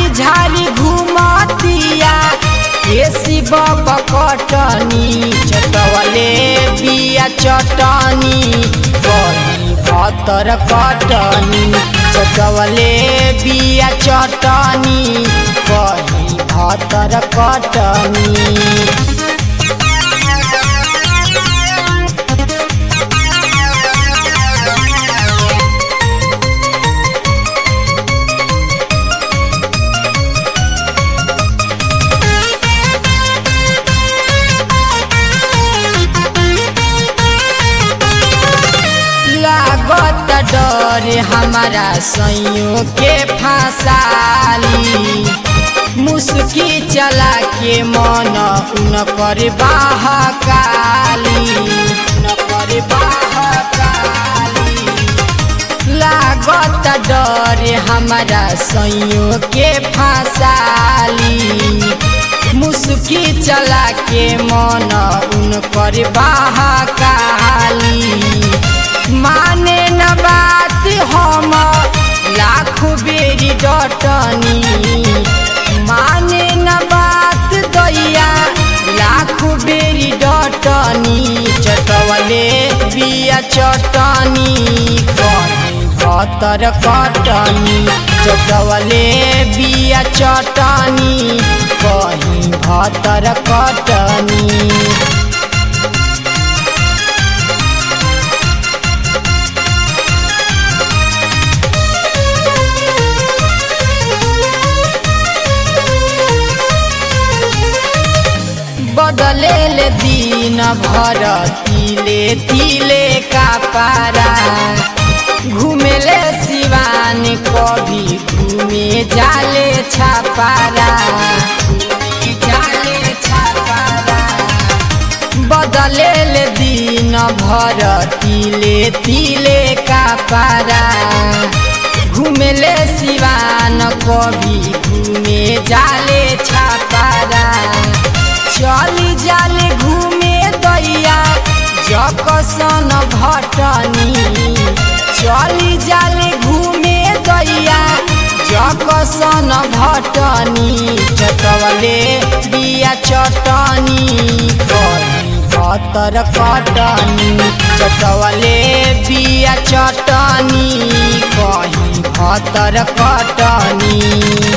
झारी घुमतिया केसी बकटनी चटवले बिया चटनी कही भतर कटनी चटवले बिया चटनी कही भतर कटनी लागत डर हमारा सैयों के फसाली मुस्की चला के मन उन कर बहकाली उन कर बहकाली लागत डर हमारा सैयों के फसाली मुस्की चला के मन उन कर बहकाली माने न बात हम लाख बेरी डटनी माने न बात दैया लाख बेरी डटनी चटवले बिया चटनी कहीं भतर कटनी चटवले बिया चटनी कहीं भतर कटनी बदले ले दिन भर तिले तिले का पारा घूमेले सिवान कभी घूमे जाले छापारा घूमे जाले छापारा बदले ले दिन भर तिले तिले का पारा घूमेले सिवान कभी घूमे जाले छापारा चली जाले घूमे दैया जकसन भटनी चली जाले घूमे दैया जकसन भटनी चटवले बिया चटनी कही भतर कटनी चटवले बिया चटनी कही भतर कटनी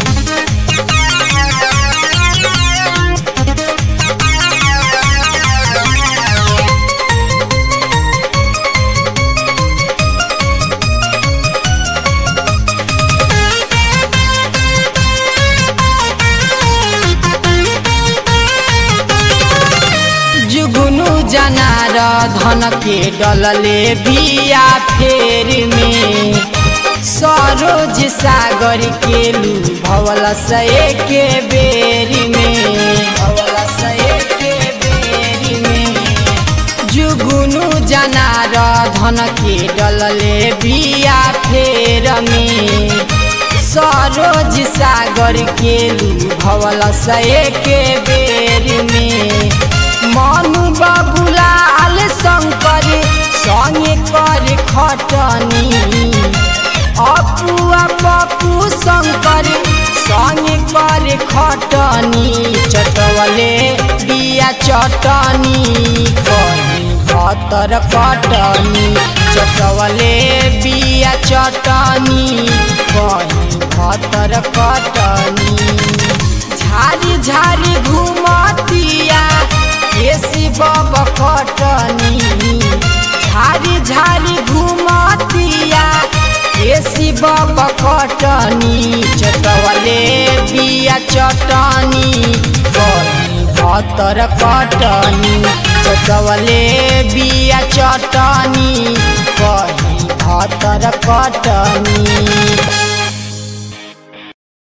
जुगुनु जनार धन के डलले बिया फेर में सरोज सागर के लू भवल सए के बेरी में भवल सए के बेरी में जुगुनु जनार धन के डलले बिया फेर में सरोज सागर के लू भवल सए के बेरी में मनु बाबुलाल शंकर संगे कर खटनी अपुआ पप्पू शंकर संगे कर खटनी चटवले बिया चटनी कही भतर कटनी चटवले बिया चटनी कही भतर कटनी झारी झारी घुमतिया केसी बब कटनी झारी झारी घुमतिया केसी बब कटनी चटवले बिया चटनी कही भतर कटनी चटवले बिया चटनी कही भतर कटनी